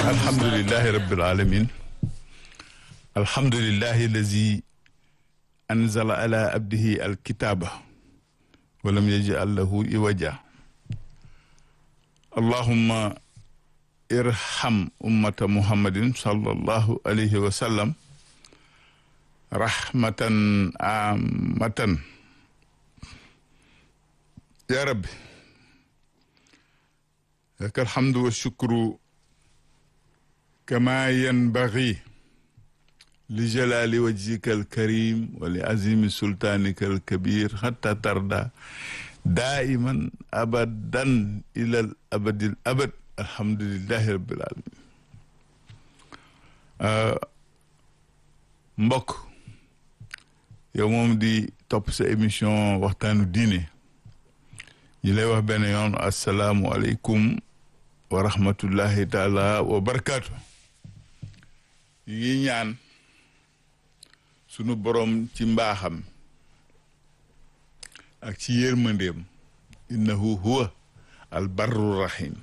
alhamdulilahi rabbil alamin alhamdulilahi allazi anzala ala abdihi alkitaba walam yaj'al lahu iwaja allahumma irham ummata muhammadin sallallahu alayhi wa sallam rahmatan amatan ya rabbi laka alhamdu wa shukru kama yanbaghi li jalali wajhika alkarim wa li azimi sultanika alkabir hatta tarda daiman abadan ila al abadil abad alhamdulillahi rabbil alamin mbokk yow moom di topp sa émission waxtaanu diine ñi lay wax benn yoon asalaamualeykum wa rahmatullahi taala wa barakaatu yi ngi ñaan sunu borom ci mbaaxam ak ci yërmandeem innahu huwa al barru rahim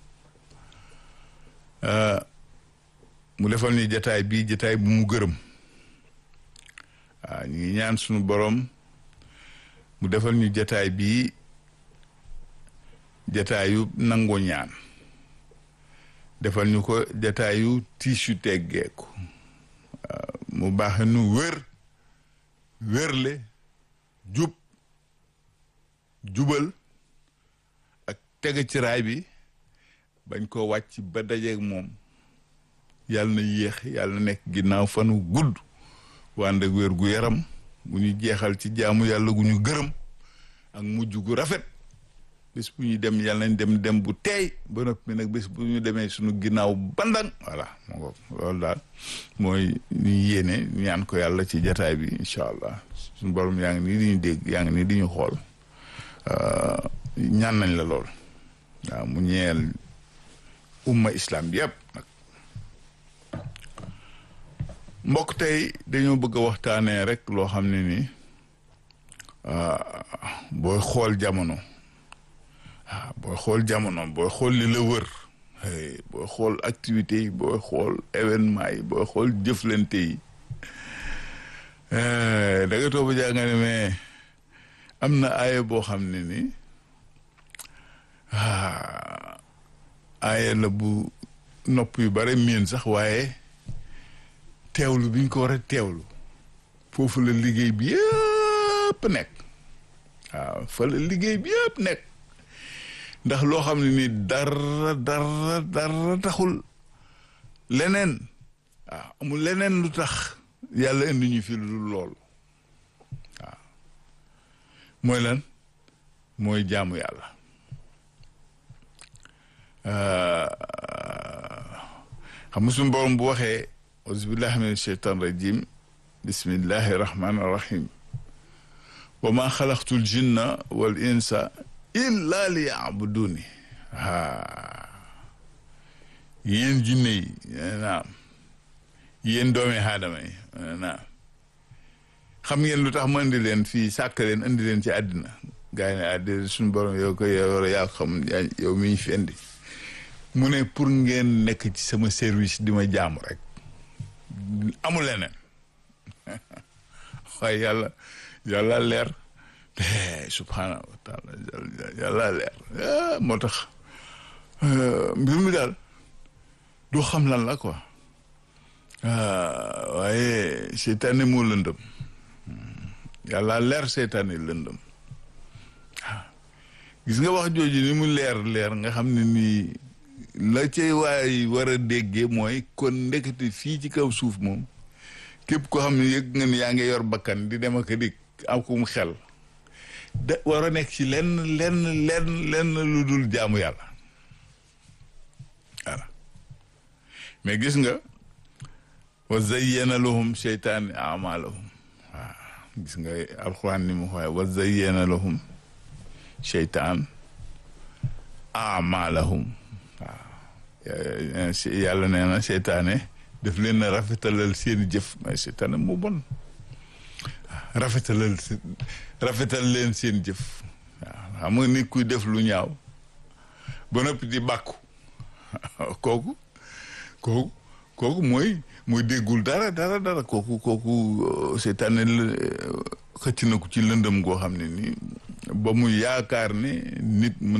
mu defal ni jataay bi jataay bu mu gërëm waaw ñu ngi ñaan sunu borom mu defal ñu jataay bi jataayu nangu ñaan defal ñu ko jataayu tiisu teggeeku mu baax nu wér wérle jub jubal ak tege ci raay bi bañ ko wàcc ba dajeeg moom yàlla na yéex yàlla na nekk ginnaaw fanu gudd wànd ak wér gu yaram gu ñu jeexal ci jaamu yàlla gu ñu gërëm ak mujj gu rafet bés bu ñu dem yàlla nañ dem dem bu teey ba noppi nag bés bu ñu demee suñu ginnaaw bandang voilà moo ko loolu daal mooy ñu yéene ñaan ko yàlla ci jataay bi incha allah suñu borom yaa ngi nii di ñu dégg yaa ngi nii di ñu xool ñaan nañ la lool waaw mu ñeel umma islam bi yëpp nag mbokk tey dañoo bëgg a waxtaanee rek loo xam ne ni booy xool jamono waaw booy xool jamono booy xool li la wër booy xool activité yi booy xool événement yi booy xool jëflante yi da nga toog ba jàng ne mais am na aaya boo xam ne ni aaya la bu nopp yu bare miin sax waaye teewlu bi ñu ko war a teewlu foofu la liggéey bi yëpp nekk waaw fa la liggéey bi yëpp nekk ndax loo xam ne ni dara dara dara taxul leneen waaw amul leneen lu tax yàlla indi ñu fi lu dul loolu waaw mooy lan mooy jaamu yàlla xam nga suñu borom bu waxee auzubillahi min sheytan rajim bismillahi rahmani rahim wa ma xalaqtul jinna wal insa illa li yaabuduni aa yéen jinne yi naam yéen doomi aadama yi naam xam ngeen lu tax ma indi leen fii sàkk leen indi leen ci àddina gaa yi ne àddina suñu borom yow ko yow yaa xam yow mi ñu fi indi mu ne pour ngeen nekk ci sama service di ma jaamu rek amul leneen waaye yàlla yàlla leer subhaanahu wa taala yàlla leer moo tax mbir mi daal doo xam lan la quoi waaye seytaane moo lëndëm yàlla leer seytaane lëndëm gis nga wax jooju ni mu leer leer nga xam ne nii la cay waay war a déggee mooy kon ndekete fii ci kaw suuf moom képp koo xam ne yëg nga ni yaa ngi yor bakkan di dem ak a dikk am ko mu xel da war a nekk ci lenn lenn lenn lenn lu dul jaamu yàlla voilà mais gis nga wa zayyana lahum seytaani amalahum waaw gis nga alxuraan ni mu xooye wa zayyana lahum seytaan amalahum waaw yàlla nee na seytaane daf leen a rafetalal seeni jëf mais seytaane moo bon rafetalal rafetal leen seen jëf waaw xam nga nit kuy def lu ñaaw ba noppi di bàkku kooku kooku kooku mooy mooy déggul dara dara dara kooku kooku seytaane la xëcc na ko ci lëndëm goo xam ne nii ba mu yaakaar ne nit mën